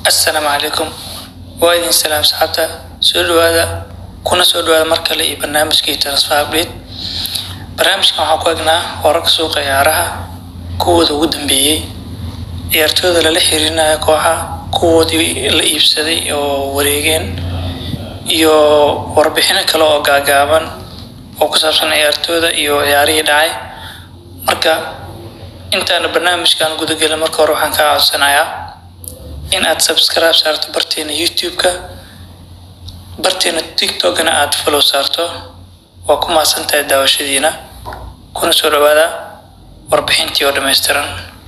assalaamu calaykum waa idin salaam saxaabta soo dhawaada kuna soo dhawaada mar kale iyo barnaamijkii transfer update barnaamijkan waxaan ku egnaa wararka suuqa ciyaaraha kuwooda ugu dambeeyey ciyaartooyda lala xiriirinayo kooxa kuwoodii la iibsaday oo wareegeen iyo warbixino kale oo gaagaaban oo ku saabsan ciyaartooyda iyo ciyaarihii dhacay marka intaana barnaamijkan gudagelin marka hore waxaan kaa codsanayaa in aad subscribe saarto barteena youtube-ka barteena tiktokna aad follow saarto waa ku mahadsan tahay daawashadiina kuna soo dhawaada warbixintii oo dhammaystiran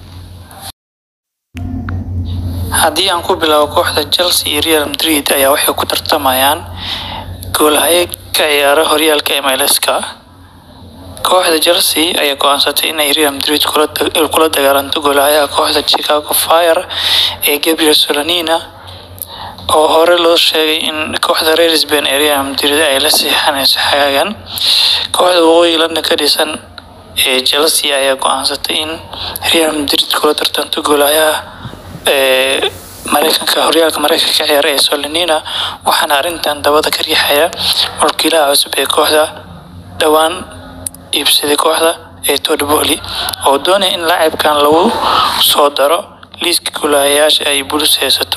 haddii aan ku bilaabo kooxda chelsea iyo real madrid ayaa waxay ku tartamayaan goolhaye ka ciyaara horyaalka mlska kooxda chelsea ayaa go-aansatay inay real madrid kula dagaalanto goolhayaha kooxda chicago fire ee gabriel solanina oo hore loo sheegay in kooxda reer spain ee real madrid ay la siixanayso xagaagan kooxda waqooyi london ka dhisan ee chelsea ayaa go-aansatay in real madrid kula tartanto goolhayaha ee mareykanka horyaalka mareykanka ka ciyaara ee solanina waxaana arrintan dabada ka riixaya mulkiilaha cusub ee kooxda dhowaan iibsaday kooxda ee todboli oo doonaya in laacibkan lagu soo daro liiska goolahayaasha ay bulus haysato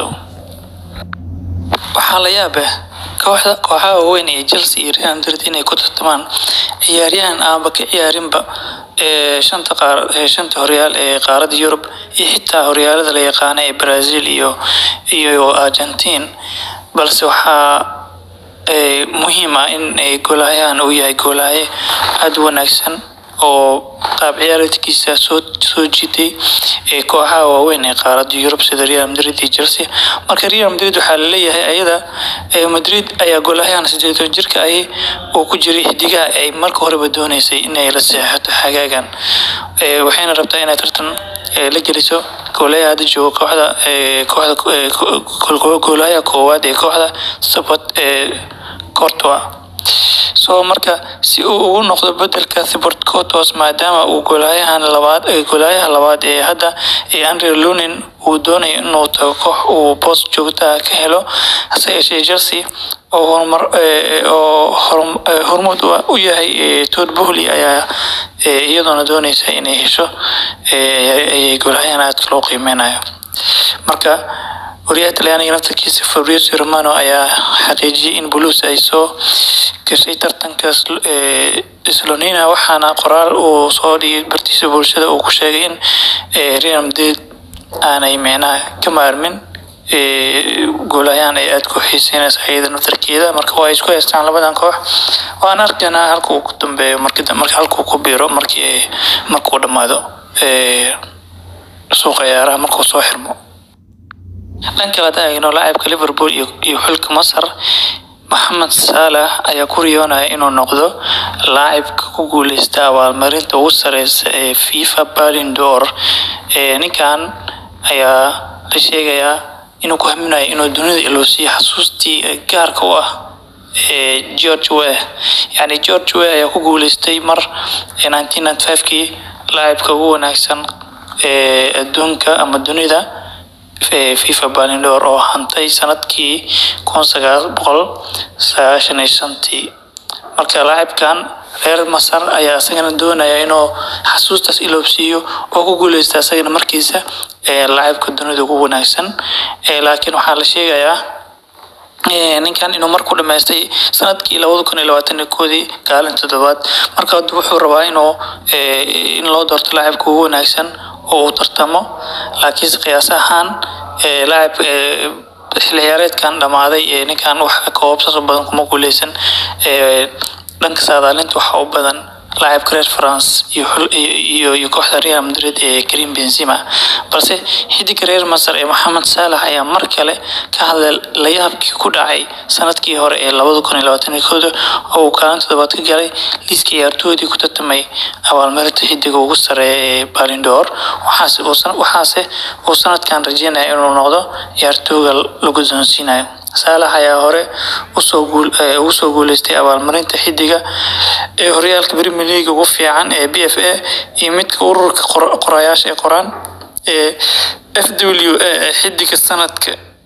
waxaa la yaab ah kooxda kooxaha waaweyn ee chelsea iyo real madrid inay ku tartamaan ciyaaryahan aanba ka ciyaarinba ee shanta qaar ee shanta horyaal ee qaaradda yurub iyo xitaa horyaalada la yaqaana ee brazil iyo iyo argentine balse waxaa muhiim ah in goolahayahan uu yahay goolahaye aada wanaagsan oo qaab ciyaareedkiisa soo soo jiitay ee kooxaha waaweyn ee qaaradda yurub sida real madrid iyo chelsea marka real madrid waxaa laleeyahay ayada madrid ayaa goolahayahan sideetan jirka ahi uu ku jiray xidigaha ay marka horeba dooneysay inay la seexato xagaagan waxayna rabtaa inay tartan la geliso goolayaha hadda jooga kooxda kooxda goolayaha koowaad ee kooxda sabot ee cortoa so marka si uu ugu noqdo bedelka thibort cotos maadaama uu goolayahan labaad goolayaha labaad ee hadda ee andre lunin uu doonayo inuu tago koox uu boos joogtaha ka helo hase yeeshee chelsea oo horumar oo hormuud u yahay todd bohly ayaa iyadoona dooneysa inay hesho goolayahan aadka loo qiimeynayo marka wariyaha talyaaniga naftarkiisa fabrizio romano ayaa xaqiijiyay in buluus ay soo gashay tartanka slonina waxaana qoraal uu soo dhigay bartiisa bulshada uu ku sheegay in real madrid aanay micnaha ka maarmin goolayahan ay aada ku xiiseynaysa iyada naftarkeeda marka waa isku haystaan labadan koox waan arkaynaa halka uu ku dambeeyo marka halka uu ku biiro markii markuu dhammaado suuqa ciyaaraha markuu soo xirmo dhan kale haddaan eegno laacibka liverpool iyo xulka masar maxamed saalax ayaa ku riyoonaya inuu noqdo laacibka ku guuleysta abaalmarinta ugu sareysa ee fifa balin dor ninkan ayaa la sheegayaa inuu ku haminayo inuu dunida iloosiyo xasuustii gaarka u ah george wey yani george wey ayaa ku guuleystay mar nineteen ninety five kii laacibka ugu wanaagsan ee adduunka ama dunida fifa balindor oo hantay sanadkii kun sagaal boqol sagaashan iyo shantii marka laacibkan reer masar ayaa isagana doonaya inuu xasuustaas iloobsiiyo oo ku guuleysta isagana markiisa laacibka dunida ugu wanaagsan laakiin waxaa la sheegayaa ninkan inuu marku dhamaystay sanadkii labada kun iyo labaatan iyo koodii kaalin toddobaad marka hadda wuxuu rabaa inuu in loo doorto laacibka ugu wanaagsan oo uu tartamo laakiinse qiyaas ahaan laacib xilli ciyaareedkan dhammaaday ee ninkan wax koobabsaas u badan kuma guuleysan dhanka saadaalinta waxaa u badan laacibka reer france iyo iyo kooxda real madrid ee karim benzema balse xidiga reer masar ee maxamed saalax ayaa mar kale ka hadlay layaabkii ku dhacay sanadkii hore ee labada kun iyo labaatan iyo kooda oo uu kaalin toddobaad ka galay liiska ciyaartoodii ku tartamay abaalmarinta xidiga ugu sareeya ee balindor waxaase waxaase uu sanadkan rajeynaya inuu noqdo ciyaartooga lagu doonsiinayo saalax ayaa hore usoo guul ugu soo guuleystay abaalmarinta xidiga ee horyaalka premier league ugu fiican ee b f a iyo midka ururka qorayaasha ee qoraan ee f w a ee xidiga sanadka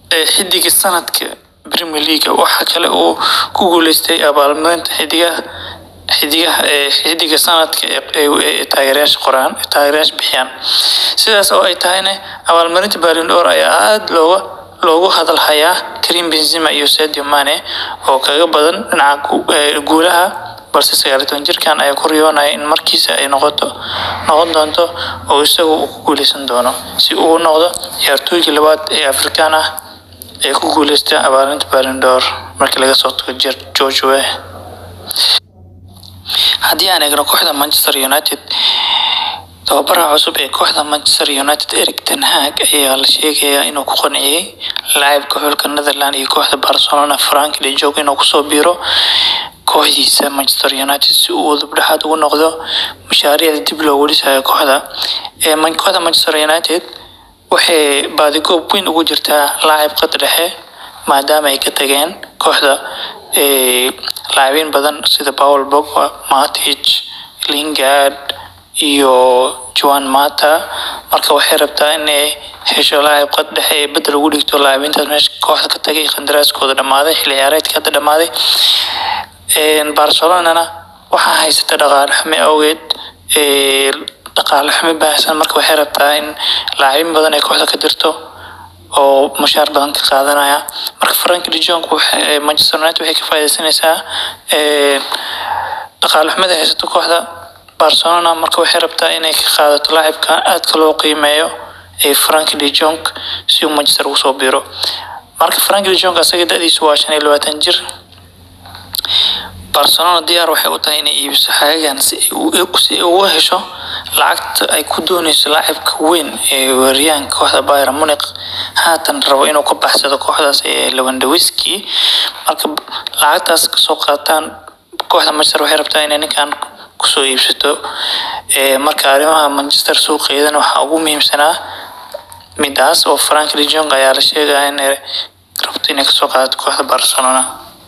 xidiga sanadka Premier League waxa kale uu ku guuleystay abaalmarinta xidigaha xidigaha xidiga sanadka ee taageerayaasha qoraan taageerayaasha bixiyaan sidaas oo ay tahayna abaalmarinta Ballon d'Or ayaa aad looga loogu hadal hayaa Karim Benzema iyo Sadio Mane oo kaga badan dhinaca guulaha balse sagaal iyo toban jirkan ayaa ku riyoonaya in markiisa ay noqoto noqon doonto oo isagu uu ku guuleysan doono si uu u noqdo ciyaartooygii labaad ee Afrikaan ah ee ku guuleysta abaalmarinta Ballon d'Or markii laga soo tago George Weah haddii aan eegno kooxda Manchester United tababaraha cusub ee kooxda Manchester United Erik ten Hag ayaa la sheegayaa inuu ku qanciyay laacibka xulka Netherland iyo kooxda Barcelona Frank de Jong inuu kusoo biiro kooxdiisa Manchester United si uu dibdhexaad ugu noqdo mashaariicda dib loogu dhisayo kooxda ee kooxda Manchester United waxay baadigoob weyn ugu jirtaa laacib qad dhexe maadaama ay ka tageen kooxda laacibiin badan sida Paul Pogba, Matic, Lingard iyo Juan Mata marka waxay rabtaa inay hesho laacib qad dhexe ee bedel ugu dhigto laacibiintaas meesha kooxda ka tagay qandaraaskooda dhamaaday xilli ciyaareedka hadda dhamaaday Barcelonana waxaa haysata dhaqaale xumo awgeed dhaqaale xumo baahsan marka waxay rabtaa in laacibiin badan ay kooxda ka dirto oo mushaar badan ka qaadanaya marka Frank de Jong Manchester United waxay ka faa'iideysanaysaa dhaqaale xumada haysato kooxda Barcelona marka waxay rabtaa inay ka qaadato laacibka aadka loo qiimeeyo ee Frank de Jong si uu Manchester ugu soo biiro marka Frank de Jong asaga da'diisu waa shan iyo labaatan jir Barcelona diyaar waxay u tahay inay iibiso xagagan si ay uga hesho lacagta ay ku dooneyso laacibka weyn ee weeraryahanka kooxda Bayern Munich haatan rabo inuu ka baxsado kooxdaas ee Lewandowski marka lacagtaas kasoo qaataan kooxda Manchester waxay rabtaa inay ninkan kusoo iibsato marka arrimaha Manchester suuqeedana waxaa ugu muhiimsanaa midaas oo Frank de Jong ayaa la sheegaya inay rabto inay kasoo qaadato kooxda Barcelona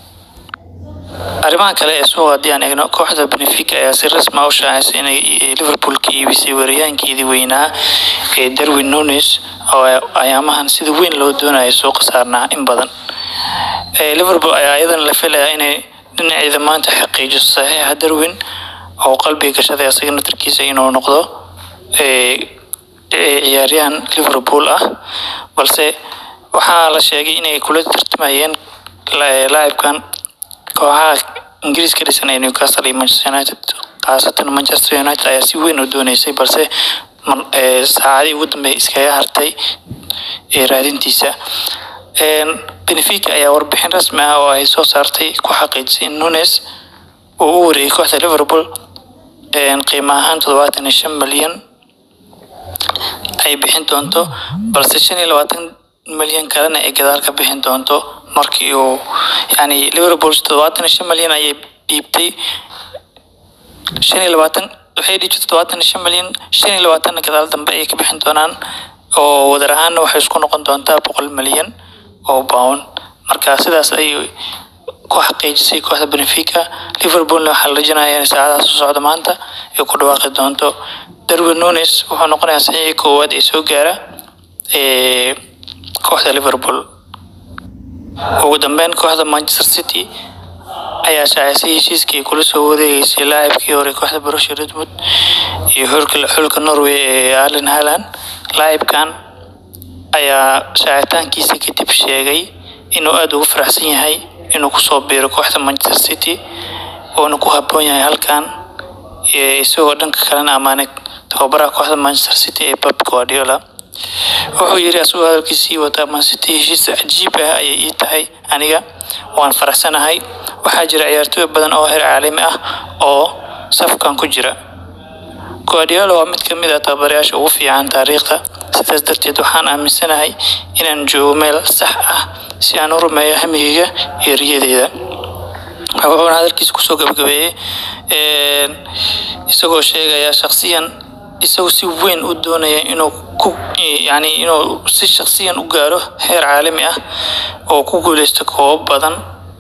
arrimaha kale ee suuqa haddii aan eegno kooxda Benfica ayaa si rasmi ah u shaacisay inay Liverpool ka iibisay weeraryahankeedii weynaa ee Darwin Núñez oo ayaamahan sida weyn loo doonayo suuqa saarnaa in badan Liverpool ayaa iyadana la filayaa inay dhinaceeda maanta xaqiijiso saxiixa Darwin oo qalbiga gashaday asaga naftarkiisa inuu noqdo ciyaaryahan Liverpool ah balse waxaa la sheegay inay kula tartamayeen laacibkan kooxaha ingiriiska dhisan ee Newcastle iyo Manchester United khaasatan Manchester United ayaa si weyn u dooneysay balse saacadii ugu dambeeyay iskaga hartay raadintiisa Benfica ayaa warbixin rasmi ah oo ay soo saartay ku xaqiijisay in Nunes uu u wareegay kooxda Liverpool qiimo ahaan toddobaatan iyo shan malyan ay bixin doonto balse shan iyo labaatan malyan kalena ay gadaal ka bixin doonto markii uu yani Liverpool toddobaatan iyo shan malyan ayay dhiibtay shan iyo labaatan waxay dhiibtay toddobaatan iyo shan malyan shan iyo labaatanna gadaal dambe ayay ka bixin doonaan oo wadar ahaanna waxay isku noqon doontaa boqol malyan oo pound marka sidaas ayay ku xaqiijisay kooxda Benfica Liverpoolna waxaa la rajeynayaa in saacadaha soo socda maanta ay ku dhawaaqi doonto Darwin Núñez wuxuu noqonayaa saxiixii koowaad ee soo gaara ee kooxda Liverpool ugu dambeyn kooxda Manchester City ayaa shaacisay heshiiskii kula soo wareegeysay laacibkii hore kooxda Borussia Dortmund iyo xulka xulka Norway ee Erling Haaland laacibkan ayaa shaacitaankiisa kadib sheegay inuu aad ugu faraxsan yahay inuu kusoo biiro kooxda Manchester City oona ku habboon yahay halkan isagoo dhanka kalena ammaanay tababaraha kooxda Manchester City ee Pep Guardiola wuxuu yiri asagoo hadalkiisii wata Man City heshiis cajiib ah ayay ii tahay aniga waan faraxsanahay waxaa jira ciyaartooy badan oo heer caalami ah oo safkan ku jira Guardiola waa mid ka mid ah tababarayaasha ugu fiican taariikhda sidaas darteed waxaan aaminsanahay inaan joogo meel sax ah si aan u rumeeyo hamigayga iyo riyadeyda wuxuuna hadalkiisa kusoo gabagabeeyey isagoo sheegaya shakhsiyan isagoo si weyn u doonaya inuu ku yani inuu si shakhsiyan u gaaro heer caalami ah oo ku guuleysto koobab badan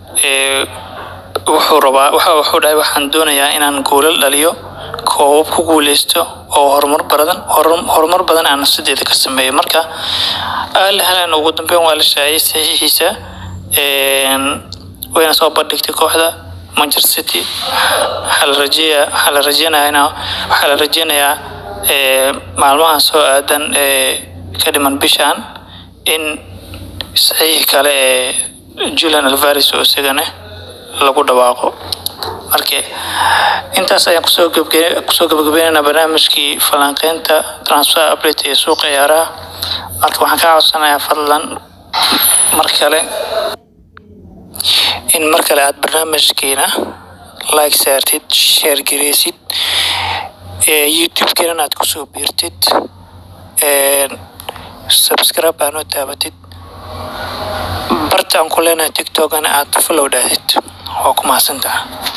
wuxuu rabaa waxa wuxuu dhahay waxaan doonayaa inaan goolal dhaliyo koobab ku guuleysto oo horumar badan horumar badan aan sideeda ka sameeyo marka al halan ugu dambeyn waa la shaaciyay saxiixiisa wayna soo bandhigtay kooxda manchester city waxaa la rajeeyaa waxaa la rajeynayaa waxaa la rajeynayaa maalmahan soo aadan ee ka dhiman bishan in saxiix kale ee julian alvares oo isagana lagu dhawaaqo marka intaas ayaan kusoo gabge kusoo gabagabeynayna barnaamijkii falanqeynta transfer update ee suuqa ciyaaraha marka waxaan kaa codsanayaa fadlan mar kale in mar kale aada barnaamijkeena like saartid share gareysid youtube-keena aad kusoo biirtid subscribe aanoo taabatid bartaan ku leenahay tiktokana aad follow dhahdid waa ku mahadsantaha